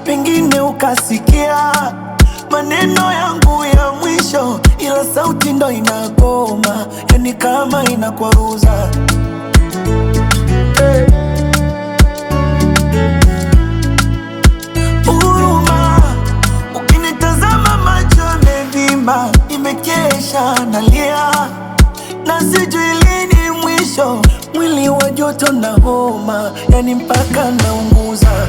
pengine ukasikia maneno yangu ya mwisho, ila sauti ndo inagoma, yani kama inakwaruza huruma. Ukinitazama macho yamevimba, nimekesha nalia na sijui lini mwisho, mwili wa joto na homa, yani mpaka naunguza.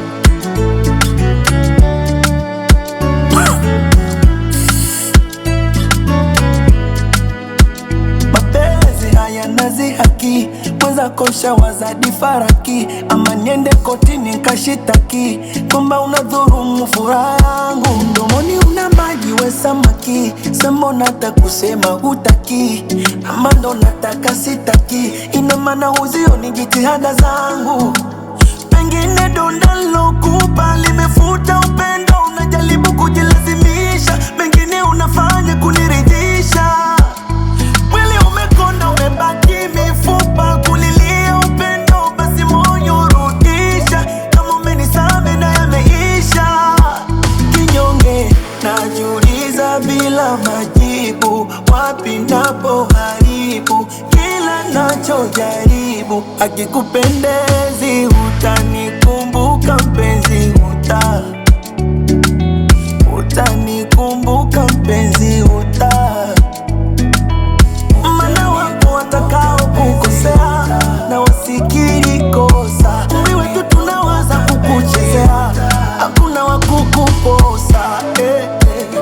Mapenzi haya nazi haki mweza kosha wazadi faraki, ama niende kotini nkashitaki kwamba unadhurumu furaha yangu. Mdomoni una maji we samaki, sema unataka kusema hutaki, ama ndo nataka sitaki, ina maana huzioni jitihada zangu pengine donda lokupa limefuta upendo, unajaribu kujilazimisha, mengine unafanya kuniridhisha. Mwili umekonda, umebaki mifupa, kulilia upendo, basi moyo urudisha. Kama umenisame na yameisha, kinyonge najiuliza bila majibu, wapi napo haribu kila nachojaribu, akikupendezi utanikumbuka mpenzi, uta utanikumbuka mpenzi, uta mana wapo watakao kukosea na wasikiri kosa. Umri wetu tunawaza kukuchezea, hakuna wa kukuposa eh, eh.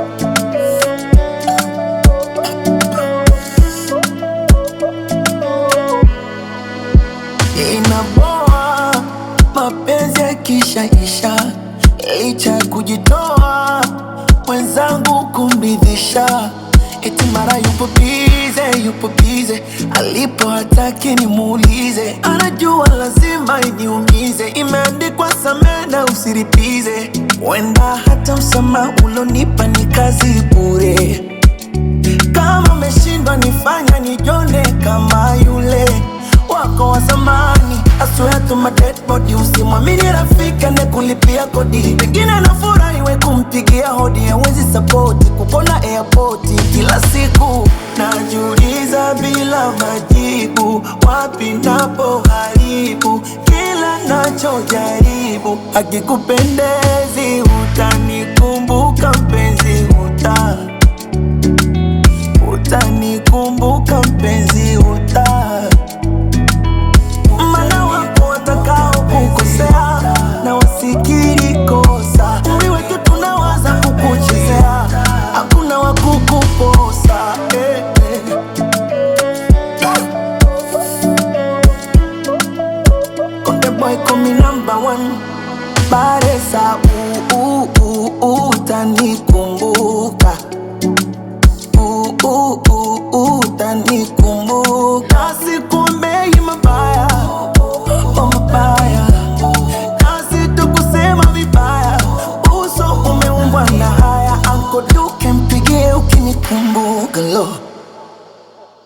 Inaboa mapenzi yakishaisha, licha ya kujitoa mwenzangu kumridhisha, eti mara yupo bize, yupo bize, alipo hataki nimuulize, anajua lazima iniumize, imeandikwa samehe na usiripize, wenda hata msamaha ulonipa ni kazi bure kama umeshindwa nifanya nijone kama yule wako wa zamani. I swear to my dead body, usimwamini rafiki anayekulipia kodi, pengine anafurahi we kumpigia hodi, hawezi sapoti kupona airport kila siku. Najiuliza bila majibu, wapi napo haribu kila nachojaribu, akikupendezi utanikumbuka mpenzi, uta utanikumbuka mpenzi, uta mana wapo watakao kukosea na wasikiri kosa. Umri wetu tunawaza kukuchezea, hakuna wa kukuposa eh, eh. Konde boy call me number one Baresa uh, uh, uh, uh, utanikumbuka uh, uh, uh, uh, utanikumbuka Sikuombei mabaya oh, mabaya Kazi tu kusema vibaya Uso umeumbwa na haya Anko Duke mpigie ukinikumbuka lo